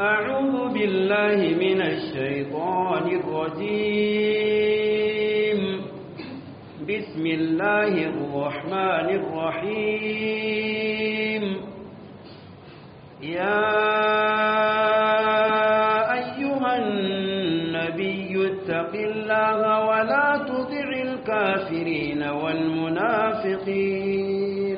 أعوذ بالله من الشيطان الرجيم بسم الله الرحمن الرحيم يا أيها النبي اتق الله ولا تطع الكافرين والمنافقين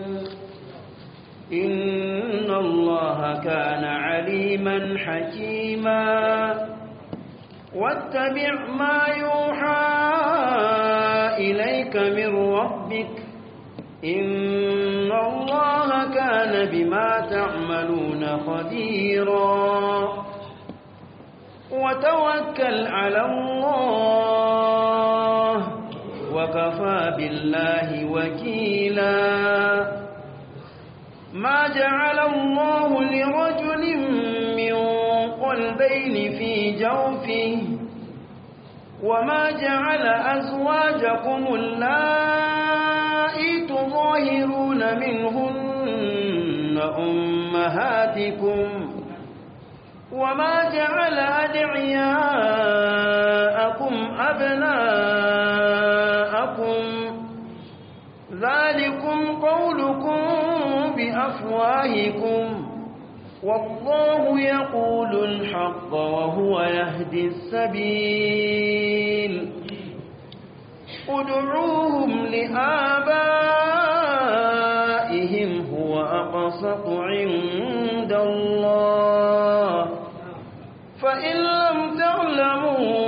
إن الله كان عليما حكيما واتبع ما يوحى إليك من ربك إن الله كان بما تعملون خبيرا وتوكل على الله وكفى بالله وكيلا ما جعل الله لرجل من قلبين في جوفه وما جعل أزواجكم اللائي تظاهرون منهن أمهاتكم وما جعل أدعياءكم أبناءكم ذلكم قولكم بأفواهكم والله يقول الحق وهو يهدي السبيل ادعوهم لآبائهم هو أقسط عند الله فإن لم تعلموا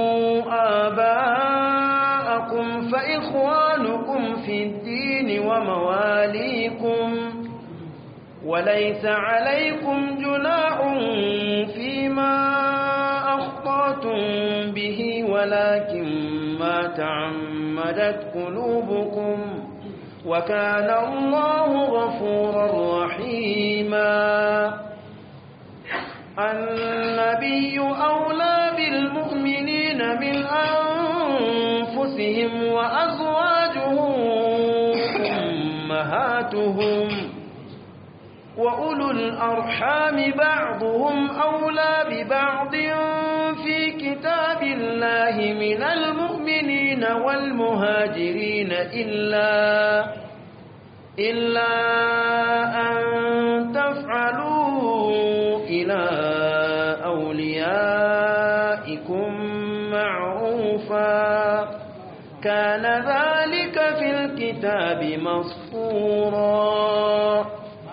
آباءكم فإخوانكم في الدين ومواليكم وليس عليكم جناح فيما أخطأتم به ولكن ما تعمدت قلوبكم وكان الله غفورا رحيما النبي أولى بالمؤمنين من أنفسهم وأزواجه أمهاتهم وأولو الأرحام بعضهم أولى ببعض في كتاب الله من المؤمنين والمهاجرين إلا إلا أن تفعلوا إلى أوليائكم معروفا كان ذلك في الكتاب مسطورا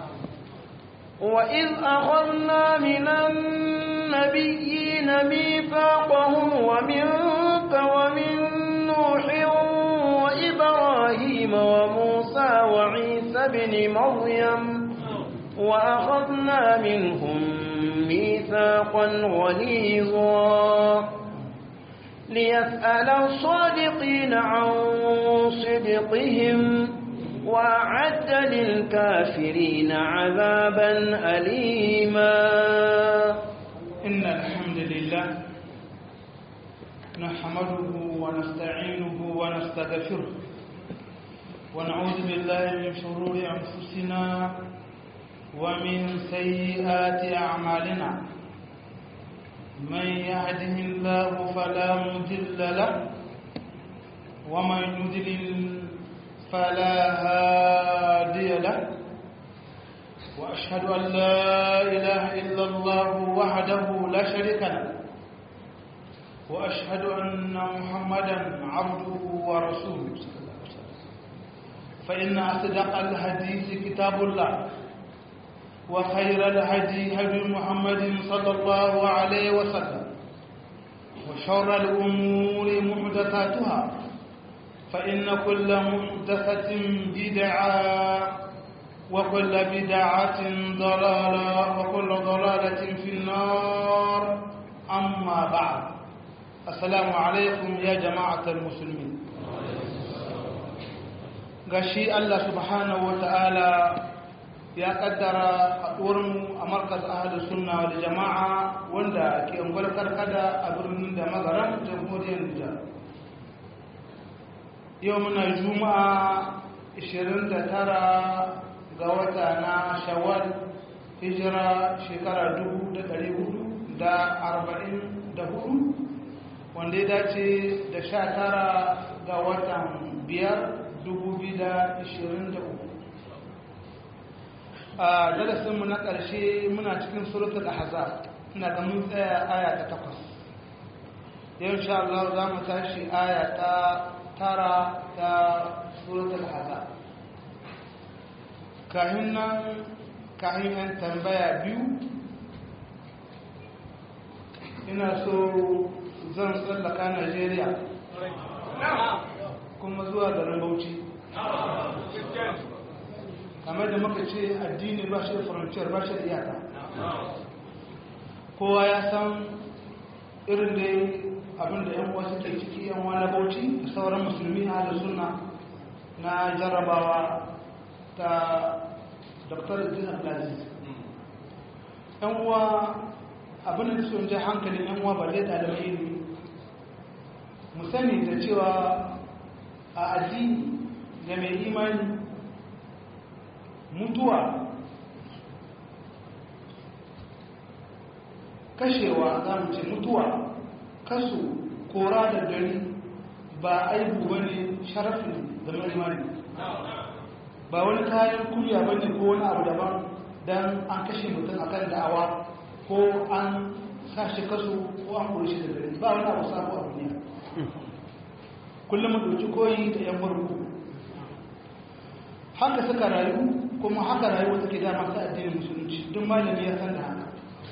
وإذ أخذنا من النبيين ميثاقهم ومنك ومن نوح وإبراهيم وموسى وعيسى بن مريم وأخذنا منهم ميثاقا غليظا ليسأل الصادقين عن صدقهم وأعد للكافرين عذابا أليما إن الحمد لله نحمده ونستعينه ونستغفره ونعوذ بالله من شرور أنفسنا ومن سيئات أعمالنا من يهده الله فلا مضل له ومن يضلل فلا هادي له وأشهد أن لا إله إلا الله وحده لا شريك له وأشهد أن محمدا عبده ورسوله فإن أصدق الحديث كتاب الله وخير الهدي هدي محمد صلى الله عليه وسلم وشر الأمور محدثاتها فإن كل محدثة بدعة وكل بدعة ضلالة وكل ضلالة في النار أما بعد السلام عليكم يا جماعة المسلمين gashi Allah subhanahu wa ta'ala ya kaddara haɗuwarmu a markas ahadu sunna da jama'a wanda ke ungwar karkada a birnin da magaran jamhuriyar Nijar. Yau muna juma'a 29 ga wata na shawwal hijira shekara 1400 da arba'in da hudu wanda ya dace da sha tara ga watan biyar dubu biyu da ishirin da uku a darasinmu na ƙarshe muna cikin suratul ahzab ina ga mun tsaya aya ta takwas yau insha Allah za mu tashi aya ta tara ta suratul ahzab kahin nan kahin yan tambaya biyu ina so zan tsallaka Najeriya kuma zuwa garin Bauchi kamar da muka ce addini ba shi da frontier ba shi da iyaka kowa ya san irin da abinda yan wasu ke ciki yan wani bauchi da sauran musulmi a da suna na jarrabawa ta dr idris abdulaziz yan uwa abin da sun je hankalin yan uwa ba zai ɗalibai ilimi mu sani da cewa a addini da mai imani mutuwa kashewa za mu ce mutuwa kasu kora da gari ba aibu ba ne sharafin da imani ba wani kayan kuriya ba ne ko wani abu daban don an kashe mutum a kan da'awa ko an sashi kasu ko an kuri shi da gari ba wani abu sabo a duniya kullum mu ɗauki koyi da yan barku haka suka rayu kuma haka rayuwa take da masu addinin musulunci duk malami ya san da haka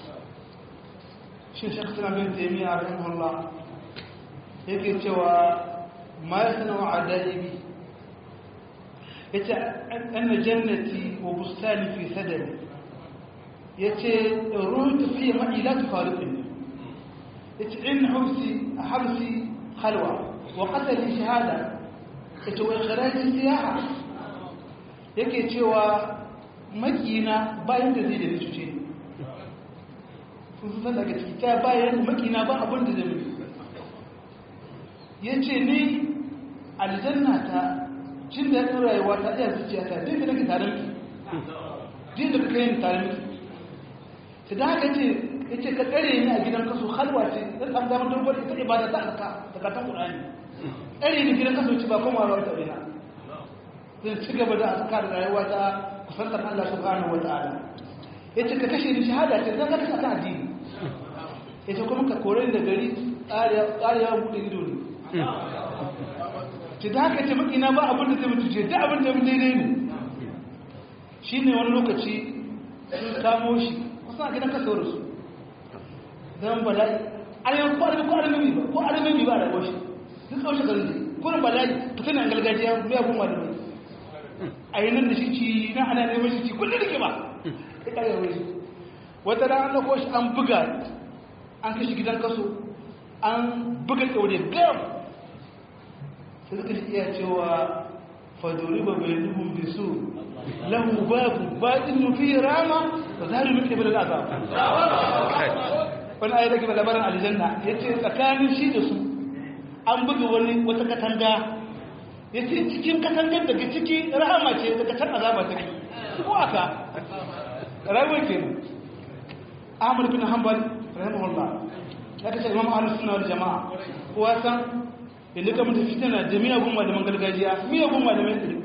shi shek suna bin taimiyya rahimahullah yake cewa ma ya sana wa adalibi ya ce anna jannati wa bustani fi sadari ya ce ruwan tafiya ma'ila ta faruɗin ya ce in hamsi a hamsi halwa wa ƙasari shahada ya ce wa ikirajin siyaha yake cewa makina bayan da zai da ni cuce sun san daga ciki ta bayan makina ba abin da zai ya ce ni aljanna ta cin da yakin rayuwa ta iya zuciya ta dai da nake tare miki din da kake yin tare miki ta da haka ce ya ce ka tsare ni a gidan kaso halwa ce zan samu damar dogon ita ibada ta alka da katan ƙurani tsare ni gidan kaso ci ba kuma rawar ta ina zai ci gaba da azkar da rayuwa ta kusantar Allah subhanahu wa ta'ala yace ka kashe ni shahada ce zan ka kashe ta addini yace kuma ka kore ni da gari tsariya bude ido ne ci da haka ce makina ba abin da zai mutu ce da abin da daidai ne shine wani lokaci sun kamo shi kusan a gidan kasawar su don bala'i alamun ko alamun ko alamun ba ko alamun ba da goshi duk kawai shekaru ne kurin bala'i fitinan gargajiya mai abun malamai a yi nan da shi ci na ana neman shi ci kullum da ke ba ya ƙarya wani shi wata da an ɗauko shi an buga an kashi gidan kaso an buga ɗaure gam sai suka iya cewa fadori ba bai dubun bisu lahu babu baɗin nufi rama ba za mu muke bada azab wani ayi da ke labarin aljanna ya ce tsakanin shi da su an buga wani wata katanga ya ce cikin katangar daga ciki rahama ce daga can azaba ta kai ko aka rayuwar ke nan ahmad bin hanbal rahimahullah ya kace imam ahlus sunna wal jamaa kowa san inda ka mutu fitina da miyagun malaman gargajiya miyagun malaman ɗari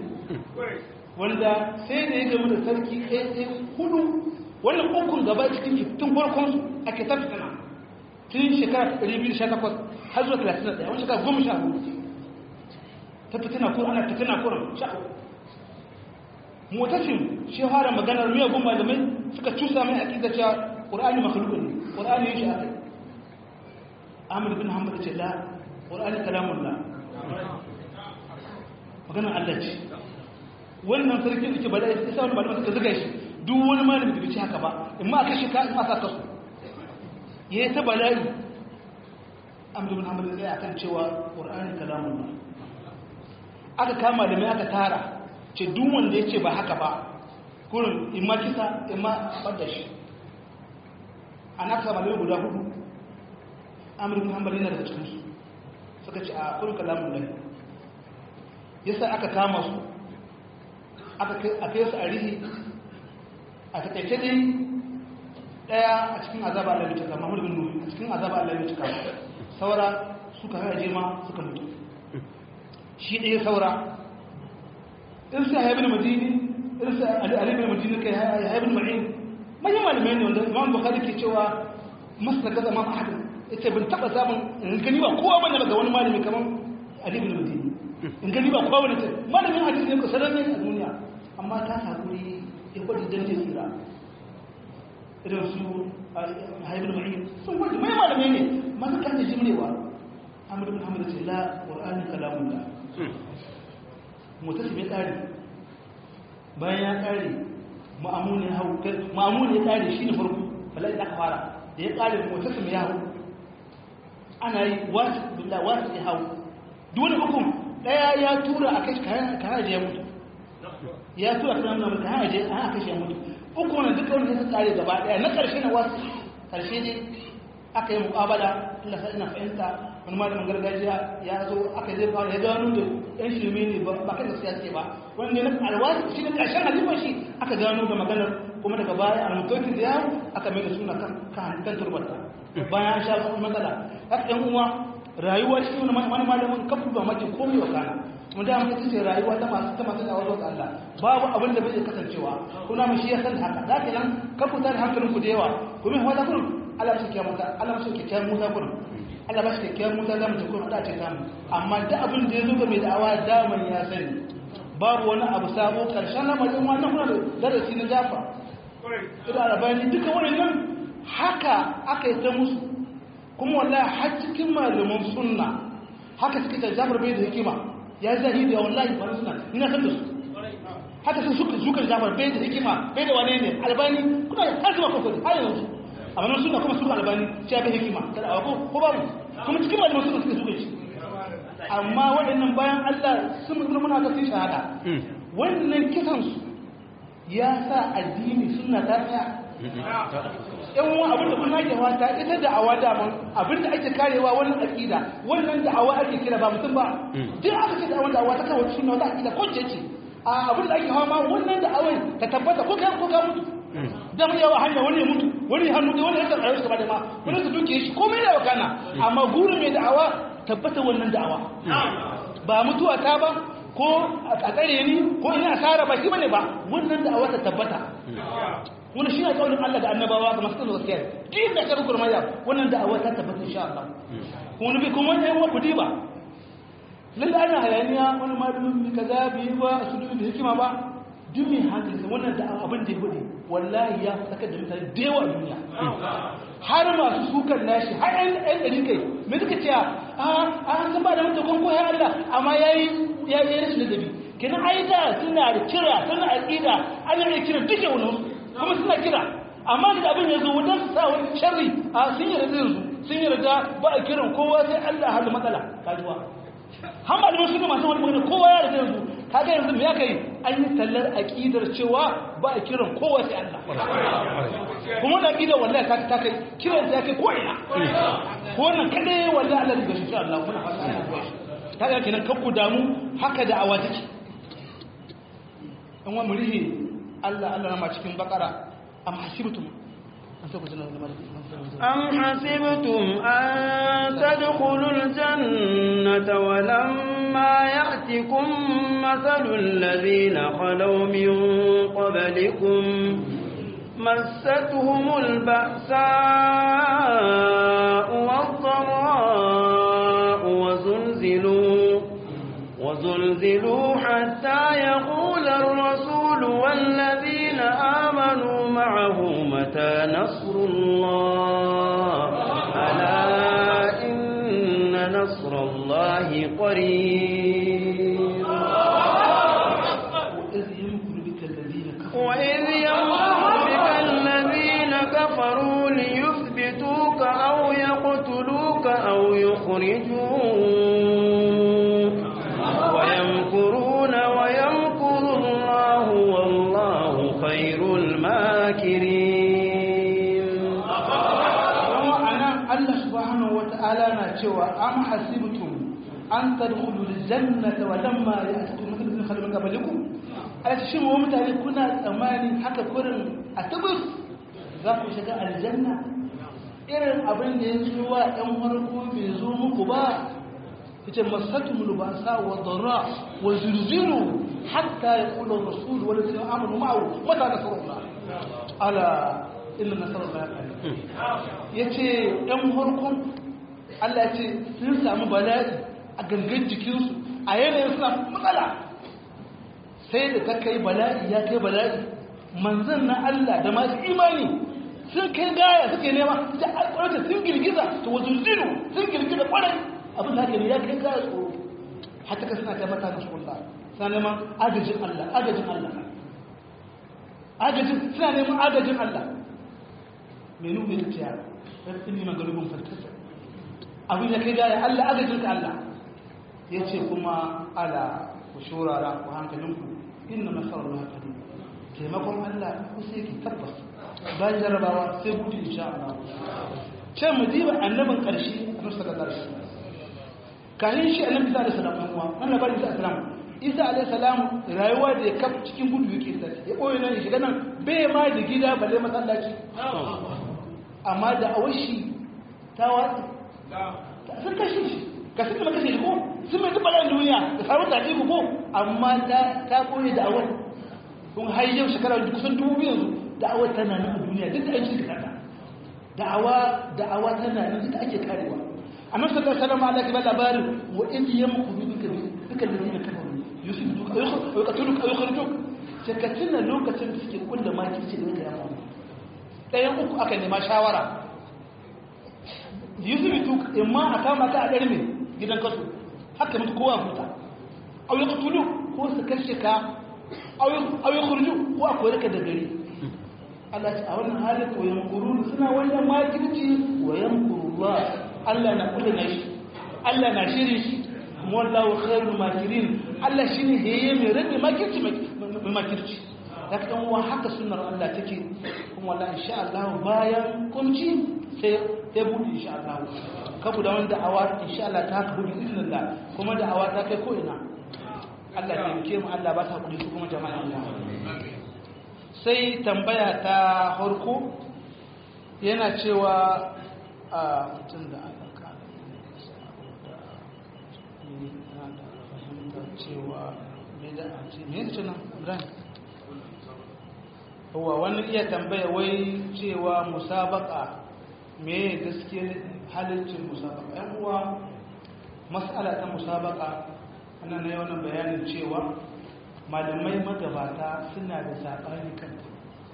wanda sai da ya gamu da sarki ɗaya ɗaya hudu wannan ukun gaba cikin tun farkon su ake ta fitina tun shekara 218 har zuwa 31 wani shekara goma sha hudu ta fitina ko ana fitina ko sha mutafin shi fara maganar miyagun malamai suka cusa mai aƙida cewa ƙur'ani makhluqun ne ƙur'ani yake akai Ahmad bin Hanbal ce la ƙur'ani kalamullah maganar Allah ce wannan sarki suke bada ya sa wani malamai suka zuga shi duk wani malami da bai ci haka ba in ma aka shika in ma sa kasu yayi ta bala'i Ahmad bin Hanbal zai akan cewa ƙur'ani kalamullah aka kama da mai aka tara ce duk wanda ya ce ba haka ba kurin imma kisa imma ɓadda shi a na kama mai guda hudu amurin hanbali na daga cikinsu suka ce a kurin kalamun lai yasa aka kama su aka kai su a rihi a takaice dai daya a cikin azaba Allah ya cika Muhammad bin Nuh a cikin azaba Allah ya cika saura suka haje ma suka mutu shi ɗaya saura irsa ya ibn madini irsa ali ibn madini kai ya ibn ma'in manyan malamai ne wanda Imam Bukhari ke cewa masa kaza Imam Ahmad ita bin taba samun in gani ba kowa bane daga wani malami kamar Ali ibn Madini in gani ba kowa bane malamin hadisi ne ko sananne a duniya amma ta hakuri ya gwada dan je tsira irin su haibul ma'in sun gwada mai malamai ne masu kan da jimrewa Ahmad ibn Hamad ce la Qur'ani kalamullah mutasim ya tsari bayan ya tsari ma'amun ya hau ma'amun ya tsari shi ne farko bala'i da aka fara da ya tsari mutasim ya hau ana yi wasu billah wasu ya hau dole hukum daya ya tura a kai kana je ya mutu ya tura kana nuna mutu kana je a kai ya mutu uku wannan duka wanda suka tsare gaba daya na karshe na wasu karshe ne aka yi muƙabala Allah sai ina fahimta wani malamin gargajiya ya zo aka zai fara ya gano da yan shirme ne ba ba kai da siyasa ba wanda na alwaji shi ne karshen halifan shi aka gano da maganar kuma daga baya almutokin da yawo aka mai da suna kan kan turbata bayan sha su matsala haka ɗan uwa rayuwa shi wani wani malamin kafu ba mace komai wa kana mun da mutum ce rayuwa ta masu ta masu dawar ga Allah babu abin da bai kasancewa kuna mu shi ya san haka zaka nan kafu ta hankalin ku da yawa kuma wata kun Allah shi kiyama ta Allah shi kiyama muta kun Allah ba shi kiyama muta zamu ta kun da ce zamu amma da abin da yazo ga mai da'awa daman ya sani babu wani abu sabo karshen lamarin wannan kuna da darasi na jafa ida arabani duka wannan haka aka yi ta musu kuma wallahi har cikin malaman sunna haka suka ta jafar bai da hikima ya zahiri wallahi ba sunna ina san da su haka sun suka suka jafar bai da hikima bai da wane ne albani kuma har zuwa kokari har yanzu amma nan sunna kuma suka albani sai bai hikima kada a ko ko ba kuma cikin malaman sunna suka suka shi amma waɗannan bayan Allah sun mutu muna ga sun shahada wannan kisan su ya sa addini sunna ta tsaya yan wa abin da kuna ke wata ita da awa daman abin da ake karewa wannan aqida wannan da awa ake kira ba mutum ba duk aka ce da awan da awa ta kawo sunna wata aqida ko ce a abin da ake hawa ma wannan da awan ta tabbata ko kai ko ka mutu dan yawa hanya wani ya mutu wani hannu da wani ya tsara shi da ma wani su duke shi komai da wakana amma gurin mai da'awa tabbata wannan da'awa ba mutuwa ta ba ko a tsare ni ko ina asara ba shi bane ba wannan da'awa ta tabbata wani shi ne kaunin Allah da annabawa ga masu gaskiya din da karu kurmaya wannan da'awa ta tabbata insha Allah wani bi kuma ne wa kudi ba lalle ana hayaniya wani malamin bi kaza bi ba su dubi da hikima ba duk mai hankali wannan da abin da ya bude wallahi ya saka da mutane da yawa a duniya har masu sukan nashi har ɗan ɗan ɗari kai me suka ce a an san ba da mutum ko ya Allah amma yayi ya yi rashin ladabi kenan ai da suna da kira suna aqida ana da kira duke wani kuma suna kira amma da abin ya zo wajen su sa wani sharri a sun yi rada yanzu sun yi rada ba a kiran kowa sai Allah hada matsala kajuwa har ma da suna masu wani magana kowa ya rada yanzu kaga yanzu me aka yi an yi tallar aqidar cewa ba a kiran kowa sai Allah kuma da aqidar wallahi ka ta kai kiran ta kai ko ina ko wannan kade wallahi Allah da shi Allah kuna fasa kaga kenan kakku damu haka da awa take in wa murihi Allah Allah ma cikin bakara am hasibtum أم حسبتم أن تدخلوا الجنة ولما يأتكم مثل الذين خلوا من قبلكم مستهم البأساء والضراء وزلزلوا وزلزلوا حتى يقول الرسول والذين آمنوا معه متى نصر الله ألا إن نصر الله قريب وإذ يمكر بك الذين كفروا ليثبتوك أو يقتلوك أو يخرجوك ويمكرون ويمكر الله والله خير الماكرين Allah subhanahu wata'ala na cewa am hasibtum an tadkhulul jannata wa lamma ya'tikum mathalul ladina khalu min qablikum ala shin wa mutane kuna tsammani haka kurin a tabbas za ku shiga aljanna irin abin da ya zo wa ɗan farko bai zo muku ba yace masatum lubasa wa dharra wa zilzilu hatta yaqulu ar-rasul wal ladina amanu ma'ahu mata nasrullah ala inna nasrullahi qarib yace ɗan farkon Allah ce sun samu bala'i a gangan jikinsu a yanayin suna matsala sai da ta kai bala'i ya kai bala'i manzan na Allah da masu imani sun kai gaya suke nema da alƙwarta sun girgiza ta wajen zinu sun girgiza ƙwarai abin da ne ya kai gaya tsoro hata ka suna taimaka da shullah suna neman agajin Allah agajin Allah agajin suna neman agajin Allah mai nuna da ciya ɗan neman galibin farkasa abin da kai gaya Allah agajin ka Allah ya ce kuma ala ku shurara ku hankalinku inna nasarar Allah qarib taimakon Allah ku sai ki tabbas bayan jarabawa sai gudu insha Allah ce mu diba annabin karshe annabi sallallahu alaihi wasallam kahin shi annabi sallallahu alaihi wasallam kuma wannan bari da islam Isa alaihi salam rayuwa da ya kafa cikin gudu yake da ya koyi nan shiga nan bai ma da gida balle masallaci amma da awashi ta watsi sun kashe shi ka sun kashe shi ko sun mai zuba ran duniya da sarau da ko ko amma ta ta koyi da awal kun har yau shekara kusan dubu biyu yanzu da'awa tana nan a duniya duk da an shirka ta da'awa da'awa tana nan duk ake karewa annabi sallallahu alaihi wasallam Allah ya ba labarin wa in yamkuru bika bika alladhina kafaru yusibuka aw yaqtuluka aw yukhrijuk shakatina lokacin da suke kulla makirci da yake yawa ɗayan uku aka nema shawara yusibuka imma a kama ta a ɗarme gidan kasu haka mutu kowa huta aw yaqtulu ko su kashe ka aw yukhruju ko a kore ka da gari Allah ce a wannan halin ko yankuru suna wannan makirci wa yankurullah Allah na kula na shi Allah na shirin shi kuma wallahu khairul makirin Allah shine heye mai rage makirci mai makirci da kan wa haka sunnar Allah take kuma wallahi insha Allah bayan kunci sai sai bude insha Allah kabu da wanda awa insha Allah ta haka bude bismillah kuma da awa ta kai ko ina Allah ya ke mu Allah ba ta kudi su kuma jama'a Allah sai tambaya ta harko yana cewa a mutum da aka kada da fahimtar cewa me da a ce me yake nan ibrahim kowa wani iya tambaya wai cewa musabaka me gaske halittin musabaka yan uwa mas'ala ta musabaka ana na yawan bayanin cewa malamai magabata suna da saɓani kanta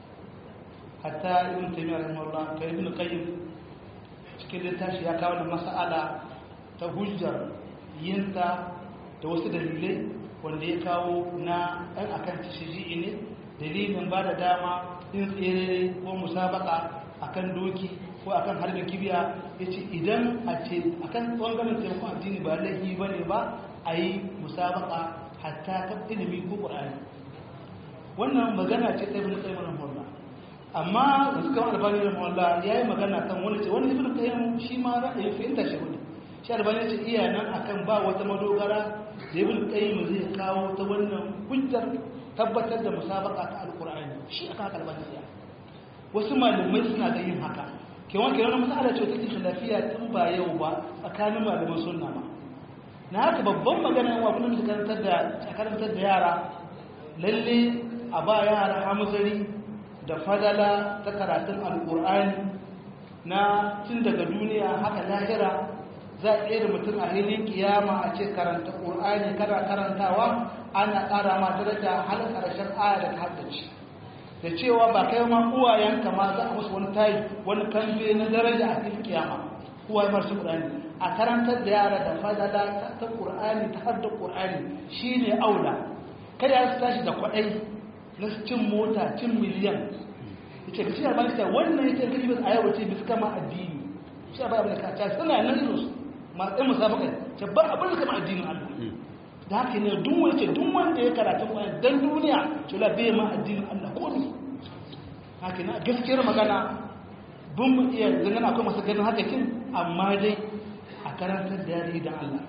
hatta ibn taymiyyah rahimahullah ka ibn qayyim cikin littafi ya kawo da mas'ala ta hujjar yinta da wasu dalilai wanda ya kawo na ɗan akan tashiji ne dalilin ba da dama yin tsere ko musabaka akan doki ko akan harbin kibiya ya ce idan a ce akan ɓangaren taimakon addini ba laifi ba ne ba a yi musabaka hatta ta ilimi ko ƙur'ani wannan magana ce ta ibn qayyim rahimahullah amma da suka wani albani rahimahullah yayi magana kan wani ce wani ibn qayyim shi ma ra'ayin fahimta shi wani shi albani ce iya nan akan ba wata madogara da ibn qayyim zai kawo ta wannan hujjar tabbatar da musabaka ta alqur'ani shi aka haka albani ya wasu malamai suna da yin haka ke wanke wani masala ce take khilafiya tun ba yau ba tsakanin malaman sunna ma na haka babban magana wa kullum su karantar da karantar da yara lalle a ba yara hamzari da fadala ta karatun alkur'ani na tun daga duniya haka lahira za a da mutum a hilin kiyama a ce karanta ƙur'ani kana karantawa ana ƙara ma daraja har ƙarshen aya da ta haddace da cewa ba kai ma uwayenka ma za a musu wani tayi wani kamfe na daraja a cikin kiyama uwaye masu ƙur'ani a karantar da yara da fadala ta ƙur'ani ta hadda ƙur'ani shine aula kada ya su tashi da kwaɗai na cin mota cin miliyan ce ka ciyar balita wannan ya ce kaji bis a yau ce bis kama addini shi ba abin da ka ta suna nan irin su masu musabaka ce ba abin da kama addinin Allah da haka ne duk wani ce duk wanda ya karatu kwanan dan duniya ce la bai ma addinin Allah ko ne haka ne gaskiyar magana bin mu iya zangana akwai masu ganin haka kin amma dai a karantar da yare da Allah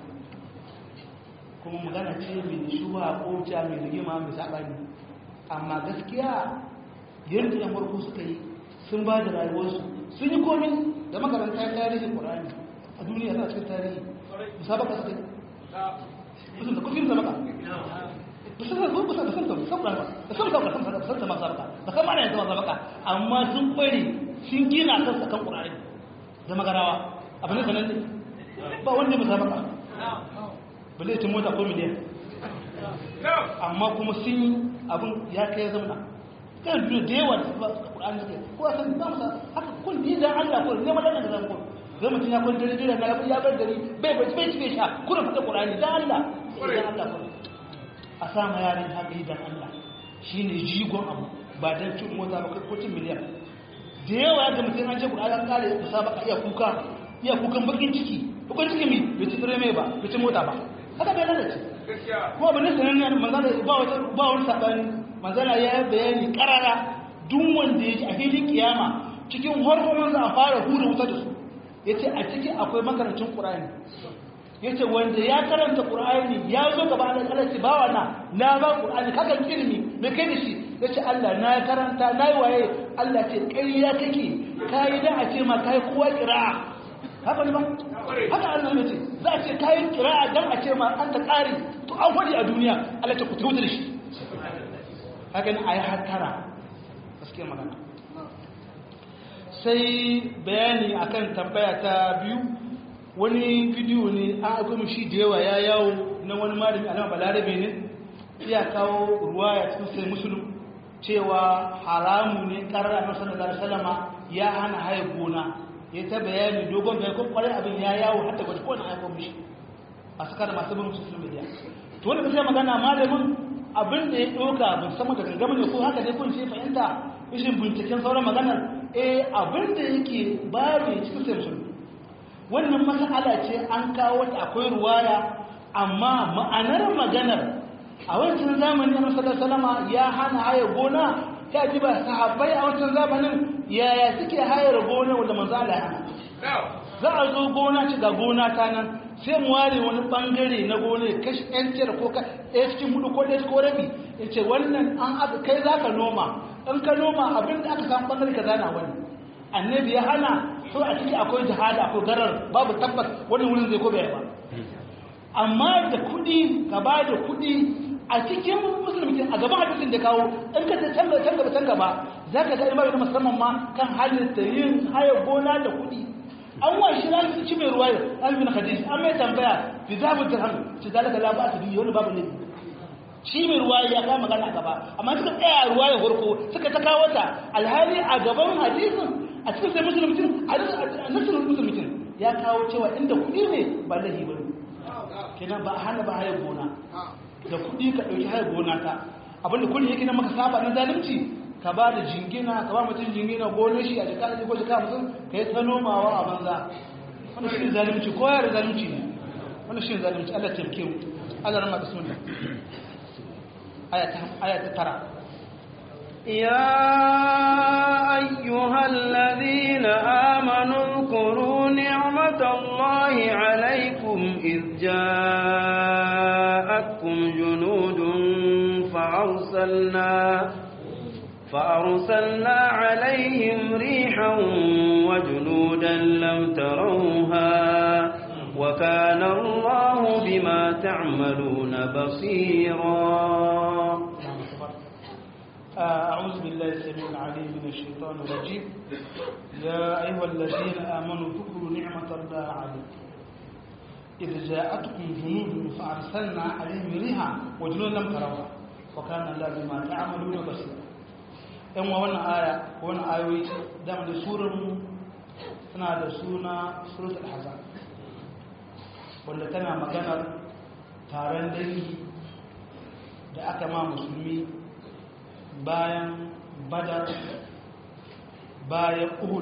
kuma magana ce mai shuba ko ta mai rigima mai sabani amma gaskiya yadda yan farko suka yi sun ba da rayuwarsu sun yi komi da makaranta tarihin ƙur'ani a duniya za a cikin tarihi musabaka suka yi mutum da kufin sabaka ba su san ba san san sabaka ba san sabaka san sabaka san sabaka ba san mana yanzu sabaka amma sun kware sun gina kansa kan ƙur'ani da magarawa abu ne sanan ne ba wanda musabaka ba zai cin mota ko miliyan amma kuma sun yi abin ya kai zamana kan duniya da yawa da Qur'ani suke ko a san ba musa haka kun bi dan Allah ko ne mallan da zan ko zai mutum ya kwanta dare na ya bar dare bai bai bai bai sha kuna fada Qur'ani dan Allah dan Allah ko a sa ma yaran haka dan Allah shine jigon abu ba dan cin mota ba ko cin miliyan da yawa da mutum an ce Qur'ani an kare musabaka iya kuka iya kukan bakin ciki bakin ciki mi bai ci tsire mai ba bai ci mota ba haka bai lalace kuma ba ne sanan manzala ba wata ba wani sabani manzala ya yi bayani karara duk wanda ya ji a filin kiyama cikin hormonin za a fara hura wuta da su ya ce a ciki akwai makarancin ƙura'ani ya ce wanda ya karanta ƙura'ani ya zo gaba da ƙalarci ba wana na ba ƙura'ani kakan ilimi mai kai da shi ya ce allah na karanta na yi waye allah ce ƙarya kake ka yi da a ce ma ka yi kowa ƙira'a haka ne ba haka allah ya ce za a ce ka yi ƙira'a don a ce ma an ta ƙari to an faɗi a duniya allah ce ku ta wuta da shi haka ne a yi hattara gaske magana sai bayani akan tambaya ta biyu wani bidiyo ne an aiko shi da yawa ya yawo na wani malami alama balarabe ne ya kawo ruwa ya cikin sai musulun cewa haramu ne karar a nasarar da salama ya hana haye gona ya ta bayani dogon bayan kuma kwarai abin ya yawo hatta gwaji kowane aiko mishi a suka da masu bin social media to wani kasai magana malamin abin da ya ɗauka ban sama da gangama ne ko haka dai kun ce fahimta ishin binciken sauran maganar eh abin da yake babu cikin sai musulmi wannan mas'ala ce an kawo ta akwai ruwaya amma ma'anar maganar a wancan zamanin na sallallahu salama ya hana haya gona ta ji ba sahabbai a wancan zamanin yaya suke hayar gona wanda manzo Allah ya hana za a zo gona ci ga gona ta nan sai mu ware wani bangare na gona kashi ɗan cire ko ka ɗaya cikin hudu ko ɗaya ko rabi ya ce wannan an aka kai za ka noma in ka noma abin da aka samu bangare ka zana wani annabi ya hana so a ciki akwai jihada akwai garar babu tabbas wani wurin zai ko bai ba amma da kuɗi ka ba da kuɗi a cikin musulmi a gaban hadisin da kawo in ka can gaba can gaba can gaba za ka ga imar musamman ma kan halitta yin haya gona da kuɗi an wa shi na ci mai ruwa albin hadisi an mai tambaya fi zabu dirham ci zalika la ba su biyu wani babu ne shi mai ruwa ya kama magana a gaba amma suka tsaya ruwa ya farko suka ta kawo ta alhali a gaban hadisin a cikin sai musulmi a nasirin musulmi ya kawo cewa inda kuɗi ne ba lahi ba kenan ba a hana ba hayar gona da kuɗi ka ɗauki hayar gona ta abinda kullum yake na maka saba na zalunci ka ba da jingina ka ba mutum jingina gonar shi a jika da ko jika mutum ka yi ta nomawa a banza wannan shi ne zalunci ko yare zalunci ne wannan shi ne zalunci Allah taimake mu Allah rama bismillah aya ta tara يا أيها الذين آمنوا اذكروا نعمة الله عليكم إذ جاءتكم جنود فأرسلنا فأرسلنا عليهم ريحا وجنودا لم تروها وكان الله بما تعملون بصيرا أعوذ بالله السميع العليم من الشيطان الرجيم يا أيها الذين آمنوا اذكروا نعمة الله عليكم إذ جاءتكم جنود فأرسلنا عليهم ريحا وجنودا لم تروها وكان الله بما تعملون بصيرا yan wa wannan aya wannan ayoyi dama da surar suna da suna suratul hazan wanda tana maganar taron dangi da aka ma musulmi bayan badar bayan uhud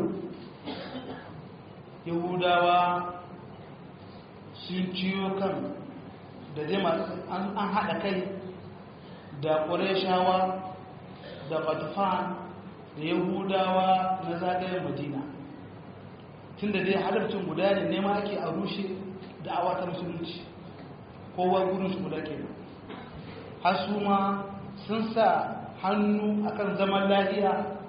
yahudawa sun ciyo kan da zai an haɗa kai da ƙureshawa da batufan da yahudawa na zagayen madina tun da dai halarcin guda ne nema ake a rushe da awata musulunci kowa gudunsu guda ke har su ma sun sa hannu akan zaman lahiya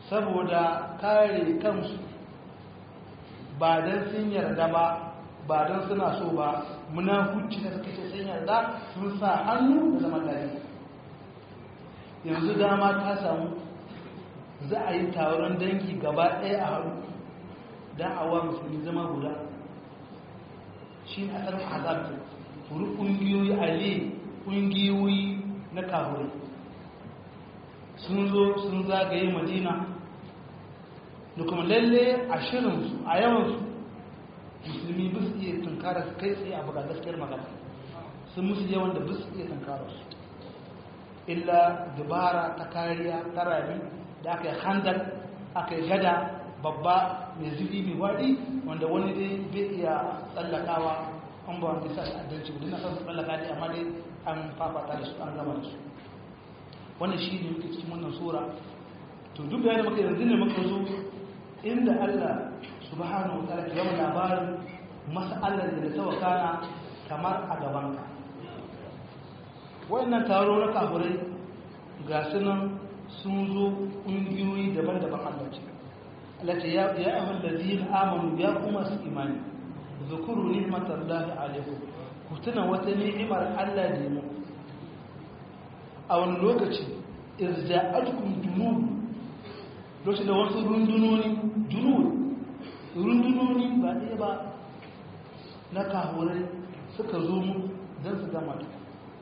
saboda kare kansu ba don sun yarda ba ba don suna so ba munafuci da suka ce sun yarda sun sa hannu da zaman lafiya yanzu dama ta samu za a yi taron dangi gaba ɗaya a haru don a wa musulmi zama guda shi ne asalin azabta furu ƙungiyoyi ale ƙungiyoyi na kahurai sun zo sun zagaye madina da kuma lalle a shirinsu a yawansu musulmi ba su iya tunkara su kai tsaye a buga gaskiyar magana sun musu yawan da ba su iya tunkara su illa dubara ta kariya ta rami da aka yi handal aka yi gada babba mai zubi mai waɗi wanda wani dai bai iya tsallakawa an ba wanda sa shi adalci ba dina kan tsallaka dai amma dai an fafata da su an gama da su wannan shi ne muke cikin wannan sura to duk bayan da muka yanzu ne muka zo inda Allah subhanahu wa ta'ala ke yawan labarin mas'alar da ta wakana kamar a gaban ka wayannan taro na kafirai ga sunan sun zo ƙungiyoyi daban-daban Allah ce Allah ce ya ya amal ladina amanu ya kuma su imani zukuru ni'matallahi alaikum ku tuna wata ni'imar Allah da mu a wani lokaci irja'atkum junud lokacin da wasu rundunoni junud rundunoni ba ɗaya ba na kahurai suka zo mu don su gama da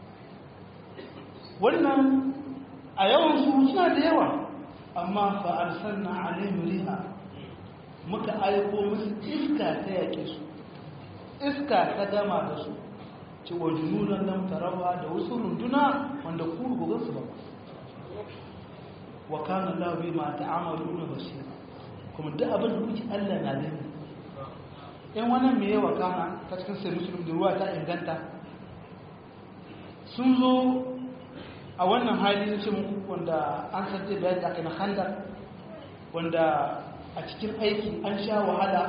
wannan a yawan su suna da yawa amma fa'arsar na alayhim riha muka aiko musu iska ta yake su iska ta gama da su ci wa jununan nan tarawa da wasu runduna wanda ku gogon su ba wa kana Allah bi ma ta'amaluna basira kuma duk abin da kuke Allah na da in wannan me yawa kana ta cikin sai muslim da ruwa ta inganta sun zo a wannan hali na ce muku wanda an sarce bayan da aka na handar wanda a cikin aiki an sha wahala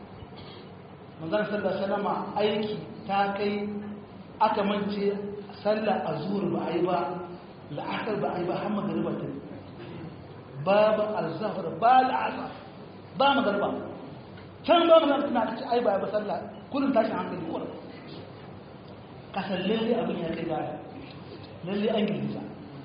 manzan sallar salama aiki ta kai aka mance sallar a zuwa ba a yi ba la'akar ba a yi ba har magariba ta yi babu alzahar ba la'asar ba magariba can ba magana tana ta ci ai ba ba sallah kullum tashin hankali kullum kasar lalle abin ya kai gaya lalle an girgiza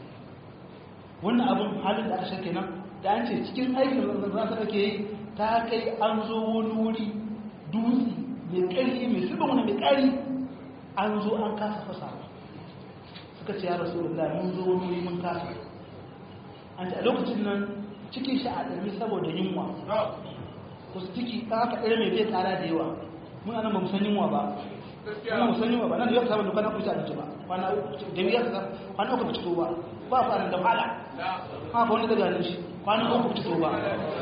wannan abin halin da aka shake nan da an ce cikin aikin da za su ake yi ta kai an zo wani wuri dutse mai ƙarfi mai zuba wani mai ƙari an zo an kasa fasa suka ce ya rasu da mun zo wani wuri mun kasa an ce a lokacin nan cikin shi a ɗarmi saboda yunwa wasu ciki ɗan aka ɗaya mai bai tsara da yawa mun anan ba mu san yunwa ba ana mu san yunwa ba nan da yau samun da kwana kusa abinci ba kwana da biyar ka kwana uku ba ci ba ba fara da wahala haka wani daga nan shi kwana uku ci ba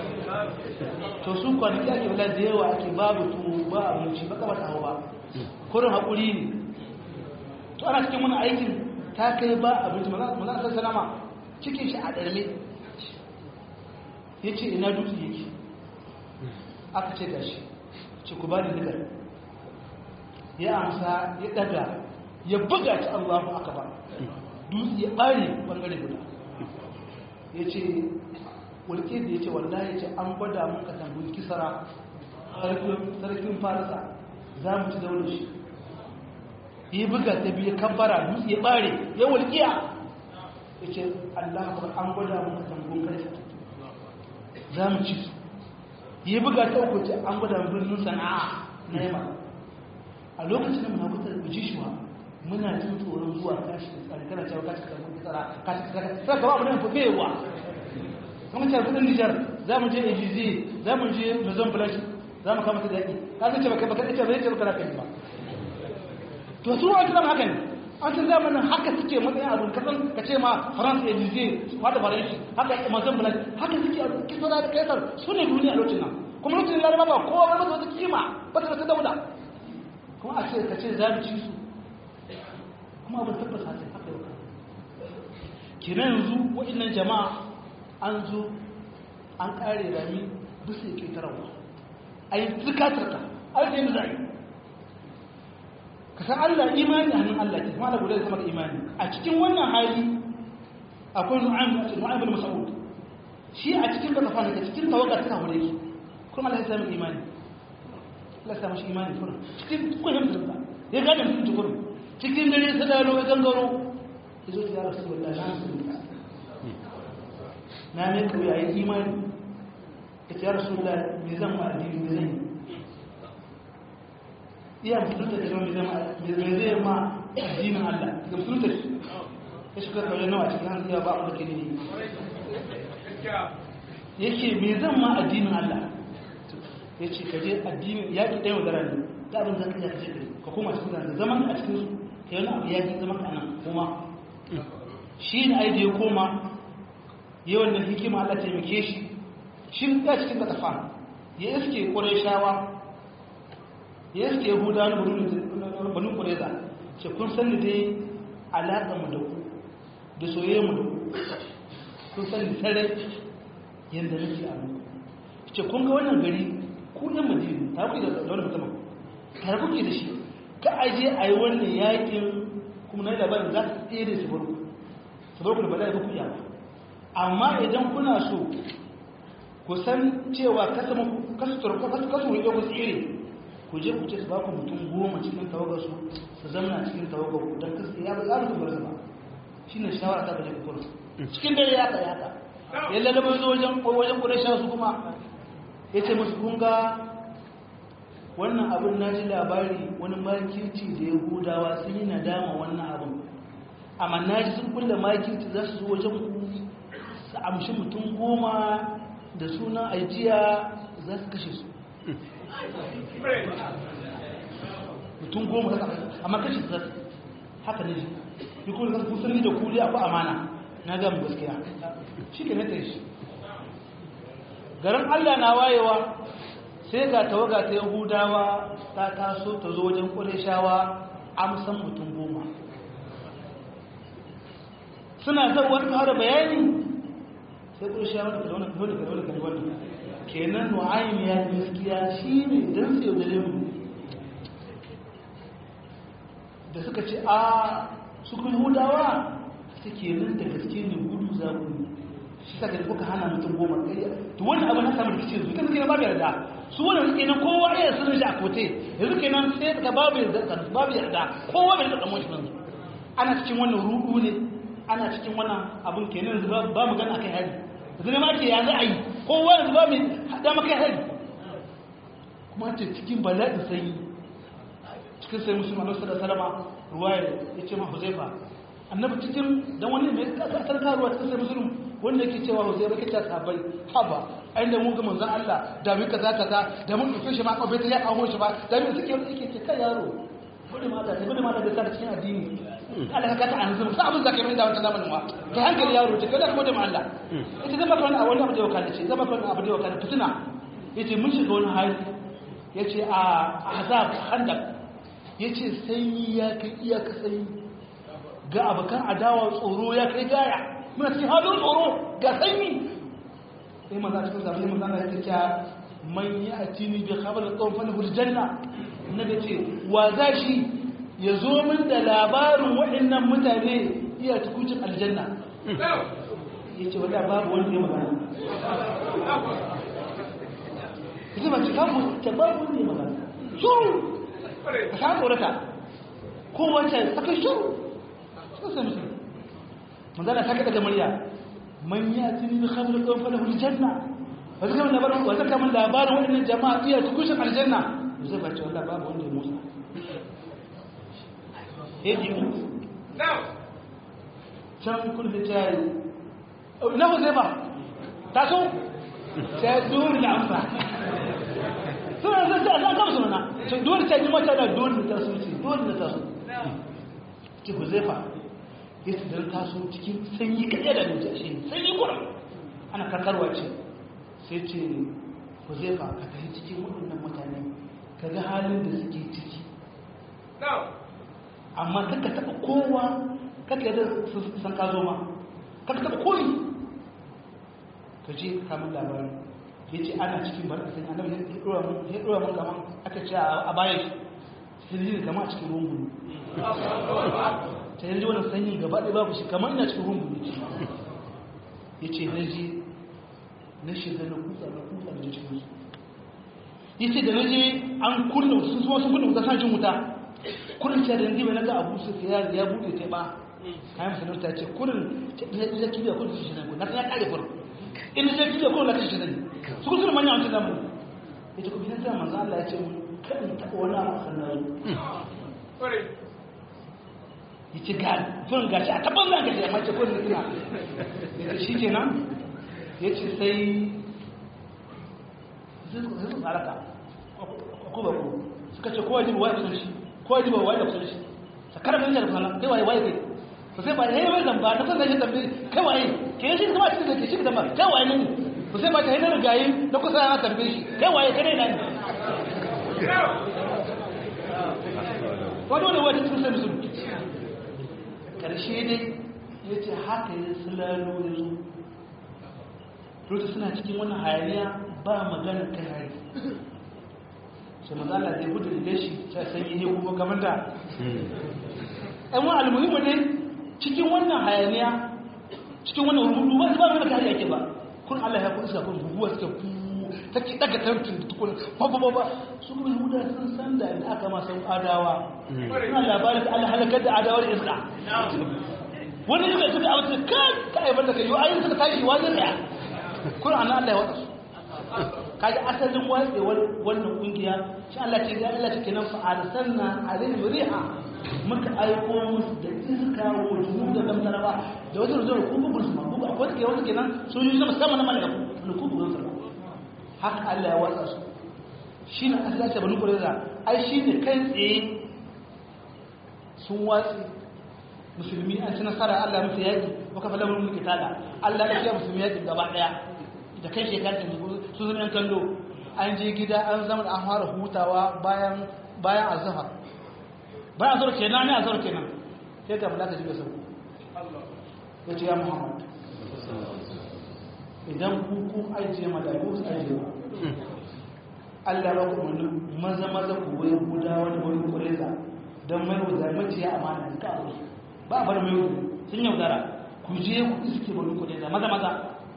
to su kwanaki ake wula da yawa ake babu tuwo ba abinci ba kaba tawo ba kurin haƙuri ne to ana cikin wani aikin ta kai ba abinci maza a salama cikin shi a ɗarme ya ce ina dutse yake aka ce gashi ce ku ba da nigar ya amsa ya daga ya buga ci allahu aka ba dutse ya ɓare ɓangare guda ya ce walƙe da ya ce wallahi ya ce an gwada mun katangun kisara sarkin farisa za mu ci daular shi ya buga ta biya kabbara dutse ya ɓare ya walƙiya ya ce allah an gwada mun katangun kaisa za mu ci su yi buga ta uku ce an gwada birnin sana'a na yamma a lokacin da muna kusa da jishuwa muna jin tsoron zuwa kashi da tsari kana cewa kashi da kuma tsara kashi da tsara sai gaba abin da fa bewa kuma cewa kudin Nijar za mu je Ejizi za mu je Luzon Village za mu kama ta daki ka san ce baka baka ce bai ce baka kai ba to su wani zama haka ne an san zamanin haka suke matsayin abin kasan ka ce ma France Ejizi wata faranshi haka Amazon Village haka suke abin kisara da kaisar su ne duniya lokacin nan kuma lokacin laraba ba kowa ba wata kima ba ta wata dauda kuma a ce ka ce za mu ci su kuma abin tabbata ce haka yau kina yanzu waɗannan jama'a an zo an ƙare rami bisa ke tarawa a yi zikatarka a yi yin zai ka san allah imani a hannun allah ke kuma da guda da sama da imani a cikin wannan hali akwai nu'aym bin mas'ud shi shi a cikin katafa ne cikin tawaga ta kawo yake kuma Allah ya sami imani Allah ya sami shi imani kuma cikin kullum da ya gane mutum tukuru cikin dare sai da ya gangaro ya zo ya rasu wallahi na musulunta na ne ku yayi imani ya ce ya rasu wallahi me zan ma addini me zan yi iya musulunta da me zan me zai ma addinin Allah ga musulunta shi ya shiga kawai nawa cikin hanzu ya ba a da ke ne yake me zan ma addinin Allah ya ce ka je addinin ya ki ɗaya wadara ne ta abin zaka ya kaje ka koma cikin zanga zaman a cikin su ka yi wani abu ya ki zaman ka nan kuma shi ne ai da ya koma yi wannan hikima Allah taimake shi shi ya cikin katafa ya iske ƙureshawa ya iske yahuda na banu ƙureza ce kun sani dai alaƙa mu da ku da soyayya mu da ku kun sani sarai yadda nake abu ce kun ga wannan gari ku ɗan madina ta kuke da wani musamman tare kuke da shi ka aje a yi wannan yakin kuma na yi labarin za su tsere su barku su barku da bala'i ba ku yawa amma idan kuna so ku san cewa kasu rike ku tsere ku je ku ce su ba ku mutum goma cikin tawagar su su zama cikin tawagar ku don kasu ya ba za ku bar su ba shi ne shawara ta baje ku cikin dare ya ka ya ka ya lalaba zo wajen wajen ƙurashen su kuma ya ce musu kunga wannan abin na ji labari wani makirci da ya hudawa sun yi nadama wannan abin amma na ji sun kulle makirci za su zo wajen ku su amshi mutum goma da sunan ajiya za su kashe su mutum goma za su amma kashe su za su haka ne shi yi kuma da kusan ni da kuli abu amana na gama gaskiya shi ke nata shi garin allah na wayewa sai ga tawaga ta yahudawa ta taso ta zo wajen ƙureshawa amsan mutum goma suna zauwar fara bayani sai ƙureshawa da kalwani kalwani kalwani kalwani kenan nu'ayin ya gaskiya shi ne don sai da lemu da suka ce a su kuma yahudawa suke nan da gaske ne gudu za ku ne shi saka da kuka hana mutum goma ɗaya to wani abu na samun rikici yanzu kan suke na babu yarda su wani suke nan kowa iya sun shi a kote yanzu ke nan sai ka babu yarda babu yarda kowa bai da kamar shi yanzu ana cikin wannan rudu ne ana cikin wannan abun kenan yanzu ba mu gana kai hari yanzu ne ma ke ya za a yi kowa yanzu ba mu haɗa maka hari kuma ce cikin bala'in sanyi cikin sai musulman alaihi sallallahu alaihi wasallam ruwaya ya ce ma huzaifa annabi cikin dan wani mai kasar karuwa cikin sai musulun wanda yake cewa huzaifa kake ta sabai haba ai da mun ga manzon Allah da mu kaza kaza da mun dauke shi ma ko bai ta ya kawo shi ba da mu suke yake ce kai yaro bari ma da bari ma da ka cikin addini Allah ka ta anzu sai abin zakai mai da wannan zamanin wa kai hankali yaro ce kada ko da ma Allah ita zama kan a wani abu da wakala ce zama kan abu da wakala fitina yace mun shiga wani hali yace a azab handak yace sanyi ya kai iyaka sanyi ga abokan adawa tsoro ya kai gaya muna cikin halin tsoro ga sanyi sai maza cikin zafi maza na yake cewa man yi a tini bai khabar da tsawon fana hurjanna na da ce wa za shi ya zo min da labarin waɗannan mutane iya tukucin aljanna ya ce wadda babu wanda ya magana ita ba cika mu ta babu wanda ya magana shuru ka sa tsorata kowace saka shuru suka sai musulmi manzana ta kaɗa murya man ya tuni bi khamr qawm falahu aljanna wa zaka min labarin wa zaka min labarin wannan jama'a iya tukushin aljanna zai ba ce wallahi babu wanda ya musa eh ji mu can kun da tayi ina ko zai ba ta so sai dole da amsa suna zai ta ga musu mana sai dole ta ji mata da dole ta so ce dole ta so ki ku zai fa ya su don taso cikin sanyi kaɗe da nuce shi sanyi kuran ana karkarwa ce sai ce ku zai fa ka tafi cikin waɗannan mutane ka ga halin da suke ciki amma kaka taɓa kowa kaka yadda san ka zo ma kaka taɓa koyi ka je kamun labari ya ce ana cikin bar sanyi annabi ya ɗora mun kama aka ce a bayan shi sai kama a cikin rungun ta yanzu wani sanyi gaba ɗaya babu shi kamar ina cikin rungu ne ya ce na ji na shiga na kusa na kusa da cikin su yace da naje an kunna sun so sun kunna wuta san jin wuta kurin ce da yanzu bai naga abu su ya ya bude ta ba kayan sanar ta ce kurin da kibiya kurin su shi nan na ya kare farko in da kibiya kurin la kashi shi nan su kusa manya wancan zamu yace ko bidan manzo Allah ya ce mun kan ta wani abu sannan yace ga fun gashi a taban zan gashi amma ce kurin ina yace shi kenan yace sai sai su tsaraka ko ba ko suka ce kowa jiba waye shi kowa jiba waye kusa shi sakar da da sana kai waye waye kai to sai ba yayi wai zamba ta san shi tambaye kai waye ke shi kuma cikin da ke shi da ba kai waye ne to sai ba ta hidar gayi na kusa ya tambaye shi kai waye kai ne ne wato da wani cikin sai musulmi karshe dai yace haka ya sulalo yanzu lokacin suna cikin wannan hayaniya ba magana kai hari sai mazala zai gudu da shi sai sanyi ne kuma kamar da ɗan wani almuhimmu ne cikin wannan hayaniya cikin wannan rubutu ba su ba mana kariya ke ba kun Allah ya kuɗi sakon guguwa suka fu ta ki daga tantin da tukuna ba ba ba su kuma yahuda sun san da inda aka ma san adawa suna labarin da Allah halakar da adawar iska wani suka suka abu kan ka aibar da kai yau ayin suka tashi wajen daya kun ana Allah ya wata su kaji asalin watsewar wannan kungiya shi Allah ce ga Allah take nan fa arsalna alaihim riha muka aiko musu da iska wa junud da damtaraba da wata zuwa ku bugun su mabu ba wata ke wata kenan sun yi sama sama na malaiku ne ku bugun su haka Allah ya watsa su shine Allah ta bani kureza ai shine kai tsaye sun watsi musulmi an ci nasara Allah musu yaki wa kafa lamun mulki tada Allah ya ce musulmi yaki gaba daya da kai shekar da su zama yan kallo an je gida an zama da an fara hutawa bayan bayan azhar bayan azhar kenan ne azhar kenan sai ga malaka jibe sau ya ce ya muhammad idan ku ku ajiye malaiku su ajiye ba Allah ba ku wani maza maza ku wai guda wani wani kureza don mai wuza maciya amana ka abu ba bar mai wuza sun yaudara ku je ku iske wani kureza maza maza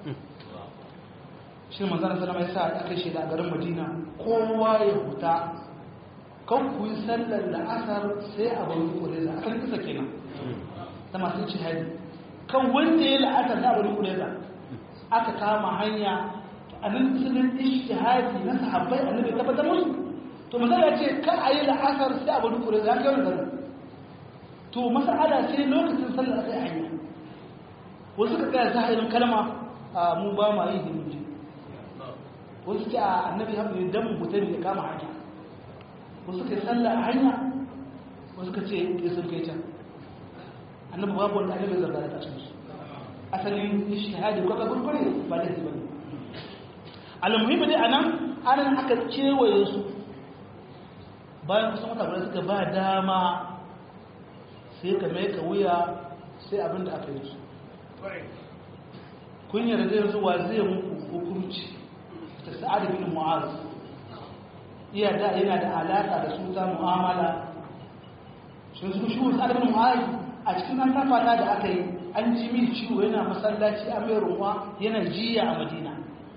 shi manzana salama ya sa aka shi da garin madina kowa ya huta kan ku yi sallar da asar sai a bari kureza akan kisa kenan ta masu jihadi kan wanda ya la'asar da bari kureza aka kama hanya a nan sunan ishtihadi na sahabbai annabi tabbatar musu to manzana ya ce kan a yi la'asar sai a bari kureza ya kai wani garin to masa'ala sai lokacin sallar sai hanya wasu ka tsaya zahirin kalma a mu ba ma yi himmiji wasu ce a annabi haɓu ne don mutum ya kama hanya wasu ka yi sallah a hanya wasu ka ce ya sun kai can annabi babu wanda annabi zarga da cikin su asalin shahadi kwaka gurgure ba da ba ne alamuhimmi dai anan anan aka kewaye su bayan kusan wata guda suka ba dama sai ka mai ka wuya sai abin da aka yi su kun yarda yanzu wa zai muku hukunci ta sa'ad bin mu'az iya da yana da alaka da su ta mu'amala shi su shi sa'ad bin mu'az a cikin nan tafata da aka yi an ji min ciwo yana masallaci a mai ruwa yana jiya a madina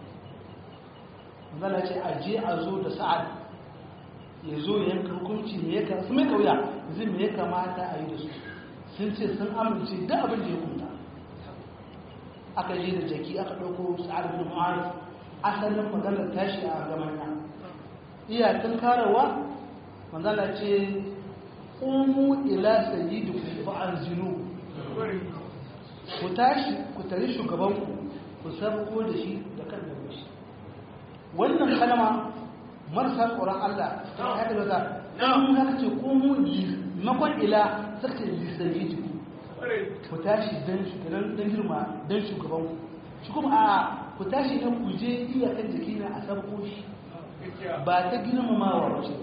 zala ce a je a zo da sa'ad ya zo ya yanka hukunci ne ya ka su mai kauya zai me ya kamata a yi da su sun ce sun amince duk abin da ya kunta aka je da jaki aka ɗauko sa'ad bin mu'az asalin maganar tashi a gamanya iya tun karawa manzala ce umu ila sayyidu ku an zinu ku tashi ku tare shugabanku ku sabko da shi da kan da shi wannan kalma marasa tsoron Allah ta haɗa da ta ɗan haka ce umu makon ila sarki sayyidu ku tashi don girma don shugabanku shi kuma a ku tashi don ku je iyakan jiki na a sabko shi ba ta girmamawa wace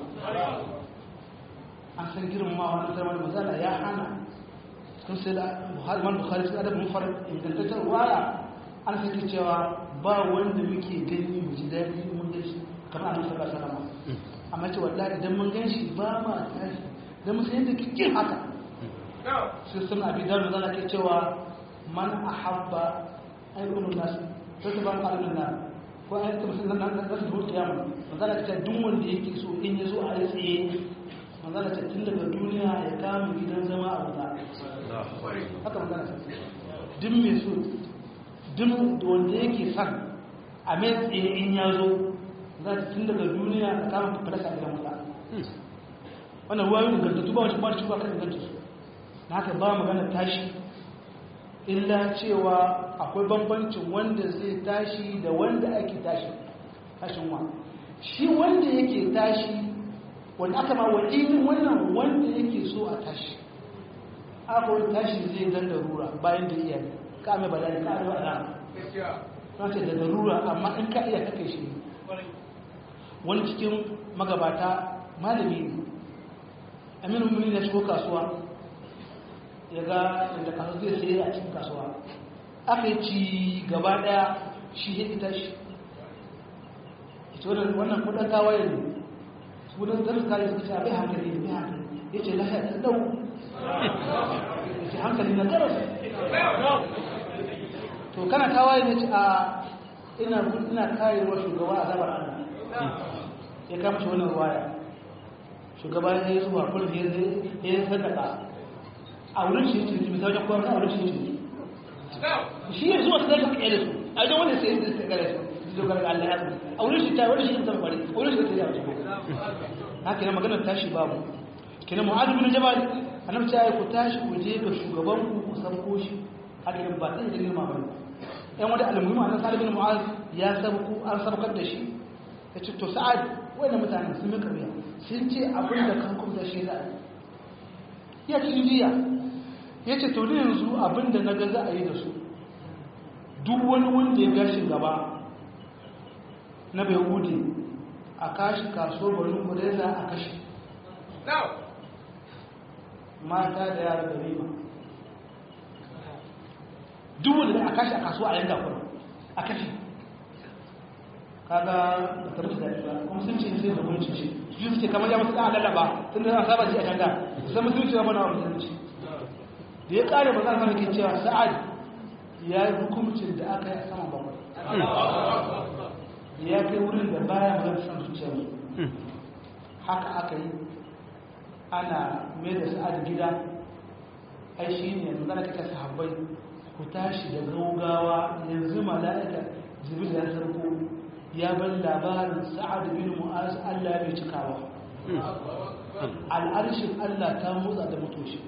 an san girmamawa na zama da mazala ya hana sun sai da buhari man buhari sun adabin farin ingantattar waya an sake cewa ba wanda muke gani mu ji daɗi mun gan shi kamar a nusar salama amma ce wallahi idan mun gan shi ba ma tashi don mun san yadda kikin haka sai sun abi da mazala ke cewa man ahabba ayyukan nasu sai su ban ƙarfin nan ko an yi musulun nan nan nan zuwa kiyama manzala ta duk wanda yake so in ya zo a yi tsaye manzala ta tun daga duniya ya kama gidan zama a wuta haka manzala ta duk mai so duk wanda yake son a mai tsaye in ya zo za ta tun daga duniya a kama fadasa a gidan wuta wannan ruwa yin gantattu ba wacce ba wacce ba kan ganta su na haka ba magana tashi illa cewa akwai bambancin wanda zai tashi da wanda ake tashi tashin wa shi wanda yake tashi wanda aka ma wa'inin wannan wanda yake so a tashi aka wani tashi zai dan da rura bayan da iya ka mai bada ka mai bada na ce da darura amma in ka iya kake shi wani cikin magabata malami ne aminu muni na shigo kasuwa ya ga inda kasuwa zai sai a cikin kasuwa aka yi ci gaba daya shi ya ita shi ita wannan kudin tawaye ne kudin zarar kayi suka ce abai hankali ne hankali ya ce lahiya ta dau ya ce hankali na garas to kana tawaye ne ce a ina ina kayewa shugaba a zabar allah ya kama shi wannan waya shugaba ya yi zuwa kullum ya yi sadaka a wurin shi ciniki misali wajen koyar a wurin shi ciniki shi ya zuwa sadaka ka da su a wajen wanda sai da sadaka da su su dogara ga Allah ya zuwa a wurin shi ta wurin shi ta bari a wurin shi ta yi a cikin na kenan maganar tashi babu kenan mu'adu bin jabal annabi ta yi ku tashi ku je ga shugaban ku ku sabko shi haka ne ba sai da girma ba ɗan wanda almuhimu annabi sallallahu alaihi mu'az ya sabku an sabkar da shi ya ce to sa'ad wanda mutanen sun mika biya sun ce abin da kan kuma shi za a yi ya cikin jiya ya ce to ne yanzu abin da na ga za a yi da su duk wani wanda ya gashin gaba na bai wuce a kashi kaso bari kudeza a kashi mata da yara da riba duk wanda a kashi a kaso a yanda kuma a kashi kaga da ta musu daɗi ba kuma sun ce sai da gunci ce su suke kamar ya musu ɗan lallaba tun da saba ji a can da sai musulunci ya mana wa musulunci da ya ƙare ba za a ke cewa sa'ad ya yi hukumcin da aka yi a saman bakwai ya kai wurin da baya magana san zuciyar haka aka yi ana mai da sa'ad gida ai shi ne yanzu zana kake sahabbai ku tashi da gaugawa yanzu mala'ika jibril ya sarko ya bar labarin sa'ad bin mu'az Allah bai cikawa al'arshin Allah ta motsa da mutoshi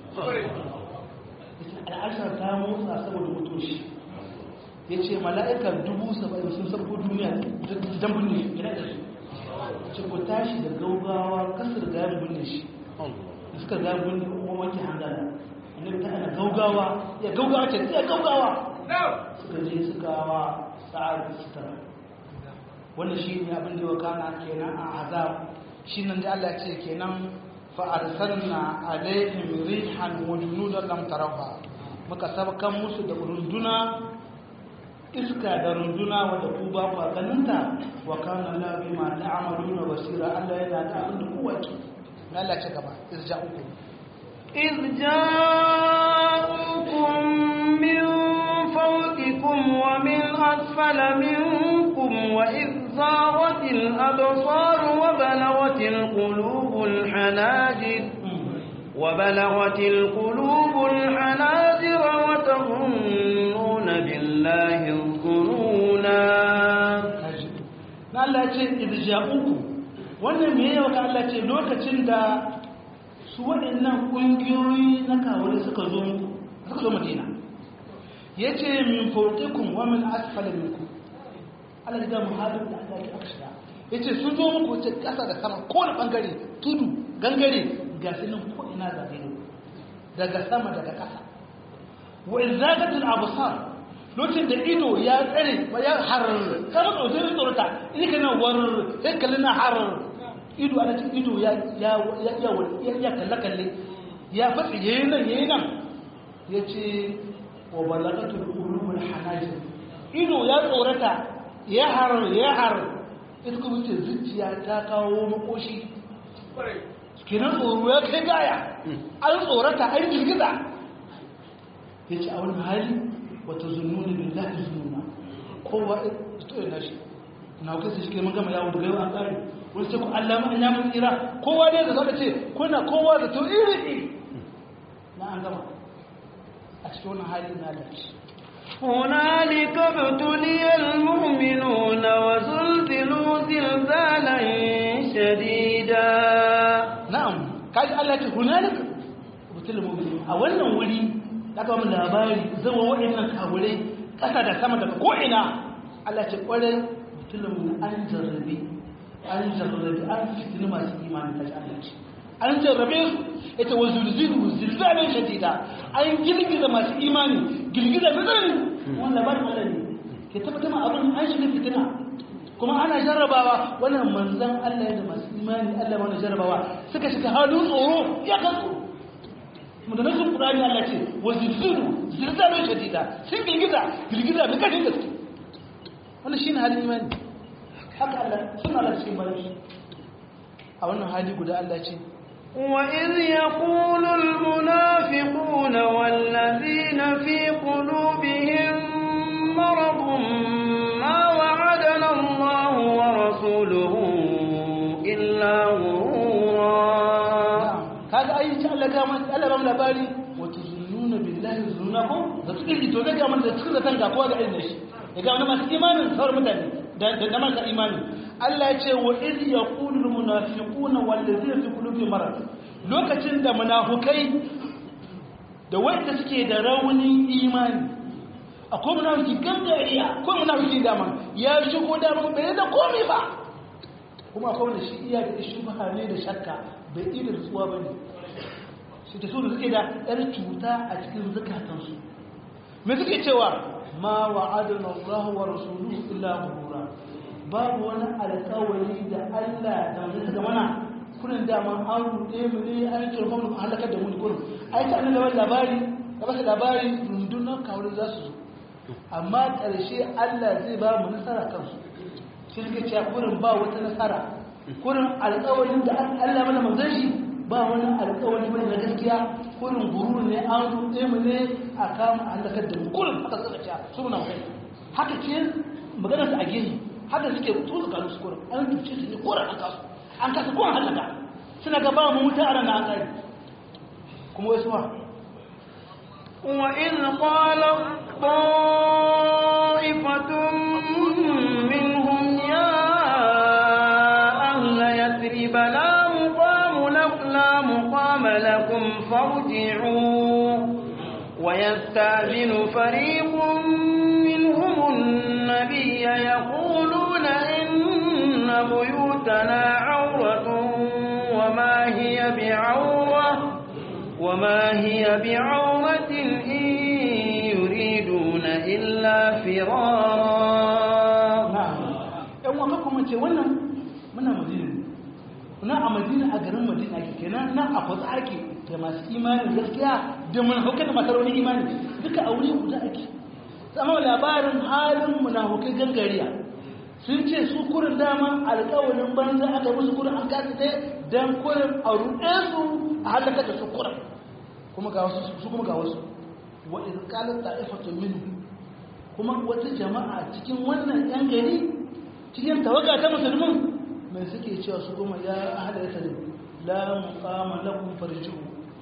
al'arshin ta motsa saboda mutoshi ya ce mala'ikar dubu saba'in sun sarko duniya don binne shi gina da su ce ku tashi da gaugawa kasar da ya binne shi da suka ga binne kuma wanke hangana annabi ta ana gaugawa ya gaugawa ce ya gaugawa suka je suka wa sa'ad sutura wanda shi ne abin da wakana kenan a azab shi nan da Allah ce kenan fa arsalna alaihim rihan wa junudan lam tarawha muka sabkan musu da runduna iska da runduna wadda ku ba ku ganinta wa kana la bima ta'maluna basira Allah yana da abin da kowa ke Allah ce gaba irja'ukum إذ جاءوكم من فوقكم ومن أسفل منكم وإذ زاغت الأبصار وبلغت القلوب الحناجر وبلغت القلوب الحناجر وتظنون بالله الظنونا na Allah ce irja'uku wannan me yau ka Allah ce lokacin da su waɗannan ƙungiyoyi na kawai suka zo muku suka zo Madina yace min fawqikum wa min asfali minkum Allah ya muhalin da Allah ya akshira yace sun zo muku ce ƙasa da sama kowane bangare tudu gangare ga sunan ko ina zabe daga sama daga ƙasa wa izagatul absar lokacin da ido ya tsare ya har kama tsoron tsorata in kana war sai kalli na har ido ana cikin ido ya ya ya ya kalle kalle ya fatsi yayin nan yayin nan yace wa balagatul qulubul hanajir ido ya tsorata ya har ya har ita kuma ce zuciya ta kawo makoshi kenan tsoro ya kai gaya an tsorata an girgiza ya ce a wani hali wata zununi billahi zununa kowa ito yana shi na kai su shi mun gama yawo daga yau an tsari wani ce ku Allah mun ya mun tsira kowa dai da zaka ce kuna kowa da to iri iri na an gama a cikin wannan hali na da shi هنالك ابتلي المؤمنون وزلزلوا زلزالا شديدا na'am kaji Allah ce hunalik butul mu'minin a wannan wuri da aka mun labari zama waɗannan kawure ƙasa da sama daga ko ina Allah ce kware butul mu'min an jarrabi an jarrabi an fitini masu imani kaji Allah ce an jarrabe su ita wa zulzilu zilzalan shadida an girgiza masu imani girgiza da tsanani wannan labarin Allah ne ke tabbatar ma abin an shiga fitina kuma ana jarrabawa wannan manzan Allah ya da masu imani Allah mana jarrabawa suka shiga halin tsoro ya kan tsoro mu da nasu Qur'ani Allah ce wa zilzilu zilzalan shadida sun girgiza girgiza da kashin gaske wannan shine halin imani haka Allah sun Allah cikin bayan a wannan hali guda Allah ce وإذ يقول المنافقون والذين في قلوبهم مرض ما وعدنا الله ورسوله إلا غرورا kaga ai ta Allah ga mun Allah ba mu labari wa tuzunnuna billahi zununakum da suke ji to da ga mun da suke zatan ga kowa da irin shi ya ga mun masu imanin sauran mutane da da maka imani Allah ya ce wa iz yaqulu al munafiquna wal ladzina fi qulubihim marad lokacin da munafukai da wanda suke da raunin imani akwai munafiki gangariya akwai munafiki dama ya shigo dama bai da komai ba kuma akwai wanda shi iya da shubha ne da shakka bai iya da tsuwa bane shi da su da suke da yar cuta a cikin zakatansu me suke cewa ma wa'adana Allah wa rasuluhu illa ghurura babu wani alƙawari da Allah da wani ga mana kurin dama an ruɗe mu ne an turfa mu halakar da mu ne kurin ai ta annabawa labari da ba labari rundunar kawai za su zo amma ƙarshe Allah zai ba mu nasara kansu shi suke cewa kurin ba wata nasara kurin alƙawarin da Allah mana manzon shi ba wani alƙawari bane na gaskiya kurin gururu ne an ruɗe mu ne a kama halakar da mu kurin haka suka ce su na kai haka ce maganar su a gehe haka suke tuzu kanu su kurin an tuce su ne kurin an kasu an kasa kurin halaka suna ga ba mu wuta a ranar an kare kuma wasu ma وإذ قال طائفة منهم يا أهل يثرب لا مقام لكم لا مقام لكم فارجعوا ويستأذن فريق منهم النبي يقولون إن بيوتنا عورة وما هي بعورة وما هي بعورة إن يريدون إلا فرارا ‘yan waka kuma ce wannan muna madina ne na a madina a garin madina ake kenan na a kwatsa ake da masu imanin gaskiya da munafukai da masu raunin imani duka a wuri guda ake sama labarin halin munafukai gangariya sun ce su kurin dama alkawarin banza aka musu kurin an kasa dai don kurin a ruɗe su a halaka da su kurin kuma ga wasu su kuma ga wasu wa in qalat ta'ifatun minhum kuma wata jama'a cikin wannan yan gari cikin tawaga ta musulmin mai suke cewa su kuma ya ahada ya salim la muqama lakum farji'u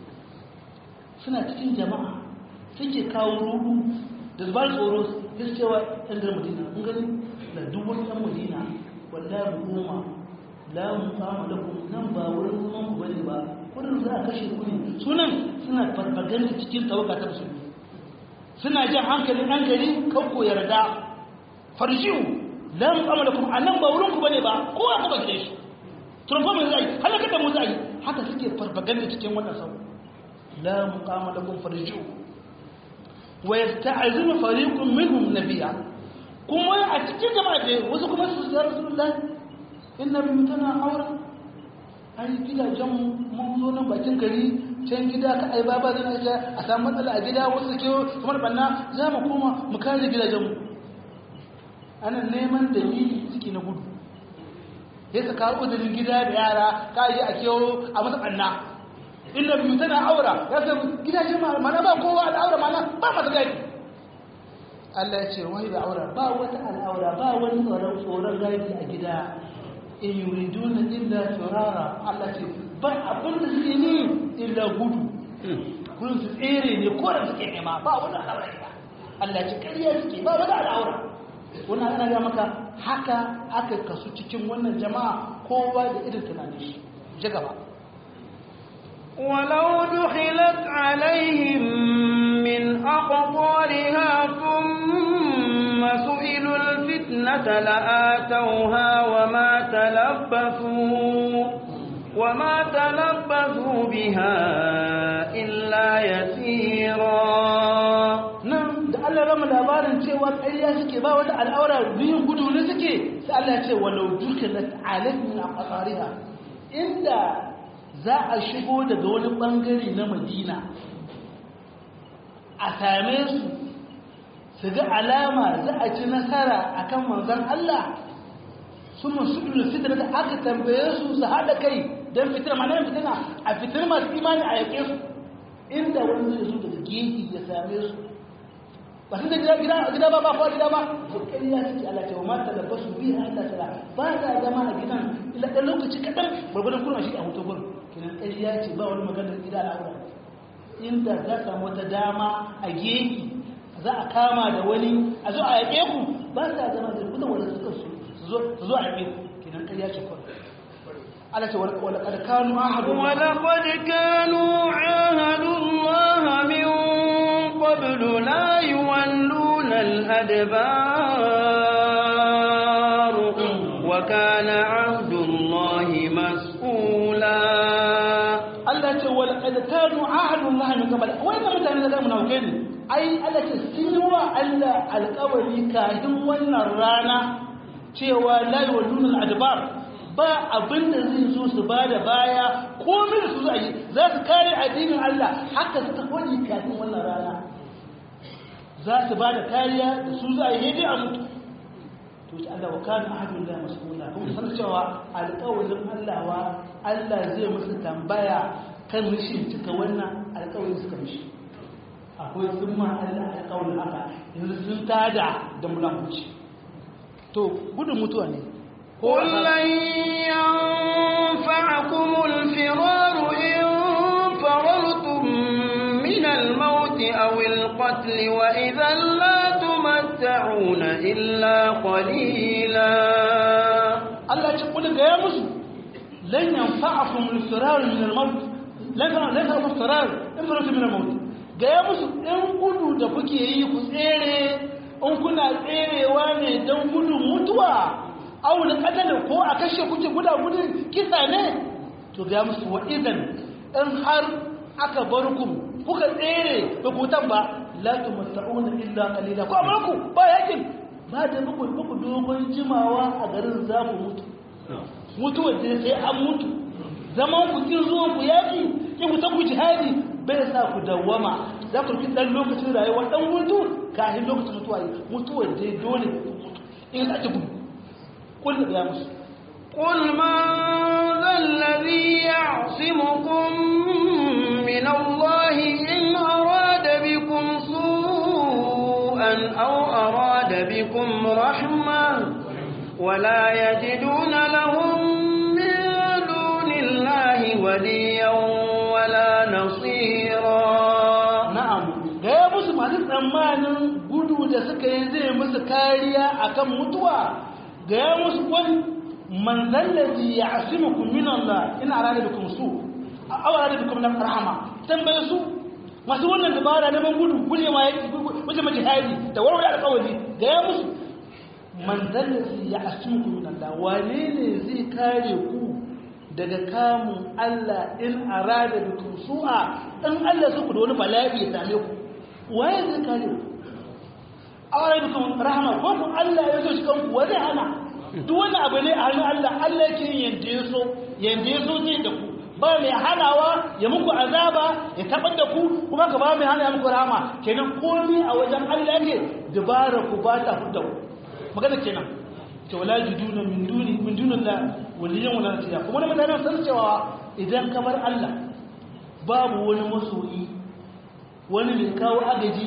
suna cikin jama'a suke kawo rudu da zubar tsoro su cewa yan garin madina kun gani da duk wani yan madina wallahi goma la muqama lakum nan ba wurin zaman ku bane ba kudin za a kashe ku ne sunan suna farfaganda cikin tawaga ta musulmi suna jan hankalin ɗan gari kan ku yarda farjiu la mu'amalakum anan ba wurin ku bane ba kowa ku ba gide shi turfa mai zai halaka da mu zai haka suke farfaganda cikin wannan sau la muqamalakum farjiu wa yasta'zinu fariqun minhum nabiyya kuma a cikin jama'a da wasu kuma su ya rasulullahi inna bimutana aura ai gidajen mun zo nan bakin gari can gida ka ai baba zai na a samu matsala a gida wasu ke kamar banna za mu koma mu kare gidajen mu ana neman dalili suke na gudu ya saka uzurin gida da yara ka yi a kewo a masa banna inda biyu tana aura ya san gidajen mana ba kowa da aura mana ba masa gari Allah ya ce wai da aura ba wata al'aura ba wani tsoron tsoron gaibi a gida in yuriduna illa firara Allah ce ba abin da suke ni illa gudu gudun su tsere ne ko da suke nema ba wani al'aura Allah ce ƙarya suke ba wani al'aura wannan ana ga maka haka aka kasu cikin wannan jama'a kowa da irin tunanin shi ji gaba ولو دخلت عليهم من أقطارها ثم سئلوا الفتنة لآتوها وما تلبثوا وما تلبثوا بها إلا يسيرا nan da Allah rama labarin cewa ƙarya suke ba wata al'aura biyun gudu ne suke sai Allah ya ce walau dukilat alaihim aqariha inda za a shigo daga wani bangare na Madina a same su su ga alama za a ci nasara akan manzon Allah sun masu fitar da aka tambaye su su haɗa kai don fitar ma nan fitina a fitar masu imani a yake su inda wani zai zo daga gefe ya same su ba su da gida gida gida ba ba ko gida ba to kai ya ce Allah ce wa ma ta labbasu bi hatta sala ba za zama a gidan illa dan lokaci kadan gurgurdan kurma shi a hoto gurin kinan kai ya ce ba wani magana gida al'aura inda za ka samu wata dama a gefe za a kama da wani a zo a yake ku ba za zama da kuma wanda suka so su zo a yake ku kinan kai ya ce ko Allah ce wala kad kanu ahadu ولقد كانوا عاهدوا الله من قبل لا يولون الأدبار وكان عهد الله مسؤولا Allah ce wal qad kanu ahadullah min qabl wannan mutane da zamu nauke ne ai Allah ce sun yi wa Allah alƙawari kafin wannan rana cewa la yawluna al-adbar ba abin da zai zo su ba da baya komai da su za yi za su kare addinin Allah haka suka kwani kafin wannan rana za su ba da kariya da su za a yi dai a mutu to shi Allah wa kana ahadun la mas'ula kuma san cewa alƙawarin Allah wa Allah zai musu tambaya kan rishin cika wannan alƙawarin suka mishi akwai sun ma Allah alƙawarin haka yanzu sun tada da mulamuci to gudun mutuwa ne قل لن ينفعكم الفرار إن فررتم من الموت أو القتل وإذا لا تمتعون إلا قليلا Allah ce kula ga ya musu lan yanfa'akum al-firar min al-maut lan lan yanfa'akum al-firar in faratu min al-maut ga ya musu in gudu da kuke yi ku tsere in kuna tserewa ne dan gudun mutuwa aw da kadala ko a kashe kuke guda gudun kisa ne to ga musu wa idan in har aka bar ku kuka tsere ba ku ba la tumatta'una illa qalila ko amarku ba yakin ba da muku muku dogon jimawa a garin za ku mutu mutuwar da sai an mutu zaman ku kin zuwa ku yaki ki ku ku jihadi bai sa ku dawwama za ku fi dan lokacin rayuwa dan mutu kafin lokacin mutuwa yi mutuwar da dole ku mutu in za ki gudu kullu ya musu قل من ذا الذي يعصمكم من الله إن أراد بكم سوءا أو أراد بكم رحمة ولا يجدون لهم من دون الله وليا ولا نصيرا na'am ga ya musu masu tsammanin gudu da suka yi zai musu kariya akan mutuwa ga ya musu wani manzan lazi ya asimukum min Allah ina rada bikum su aw rada bikum na rahama tambaye su masu wannan dabara neman gudu gujewa ya guje ma jihadi da warware alƙawari ga ya musu manzan lazi ya asimukum min Allah wane ne zai kare ku daga kamun Allah in arada bikum su'a in Allah suku da wani bala'i ya same ku waye zai kare ku awara bikum rahama ko ku Allah ya so shi kanku wani hana duk wani abu ne a hannun Allah Allah yake yin yanda ya so yanda ya so zai da ku ba mai hanawa ya muku azaba ya tabar da ku kuma ka ba mai hana ya muku rahama kenan komai a wajen Allah yake dubara ku ba ta fudda ku magana kenan ce wala jiduna min duni min dunillah waliyan wala nasiya kuma da mutanen san cewa idan ka bar Allah babu wani masoyi wani mai kawo agaji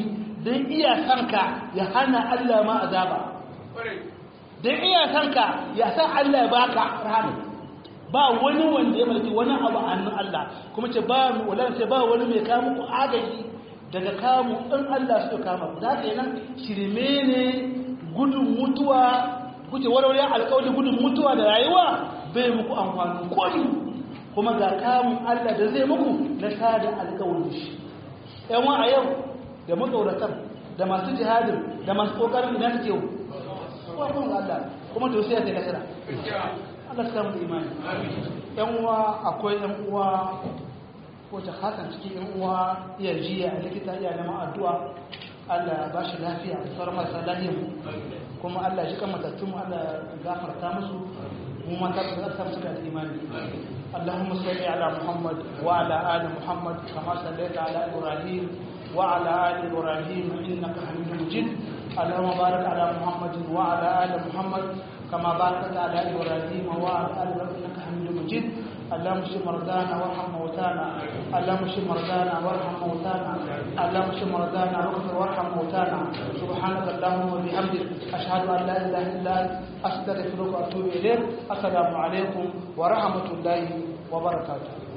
don iya sanka ya hana Allah ma azaba don iya sanka ya san Allah ya baka rahama ba wani wanda ya mulki wani abu a hannun Allah kuma ce ba mu wala ce ba wani mai kamu ku agaji daga kamu in Allah su kama ku da nan shirme ne gudun mutuwa kuce warware alƙawari gudun mutuwa da rayuwa bai muku amfani komi kuma ga kamun Allah da zai muku na sada alƙawari shi yan a yau da matsauratan da masu jihadin da masu ƙoƙarin idan suke yau kuma kuma Allah kuma to sai ya sai nasara Allah ta mu imani yan uwa akwai yan uwa ko ta hasan cikin yan uwa iya jiya a likita iya neman addu'a Allah ba shi lafiya da sauran marasa lafiya kuma Allah shi kan matattun Allah gafarta musu mu ma ta ta musu da imani Allahumma salli ala Muhammad wa ala ali Muhammad kama sallaita ala Ibrahim wa ala ali Ibrahim innaka Hamidum Majid Allahumma barik ala Muhammad wa ala ali Muhammad kama barakta ala Ibrahim wa ala ali Ibrahim innaka Hamidum Majid اللهم اشف مرضانا وارحم موتانا اللهم اشف مرضانا وارحم موتانا اللهم اشف مرضانا واغفر وارحم موتانا سبحانك اللهم وبحمدك اشهد ان لا اله الا انت استغفرك واتوب اليك السلام عليكم ورحمه الله وبركاته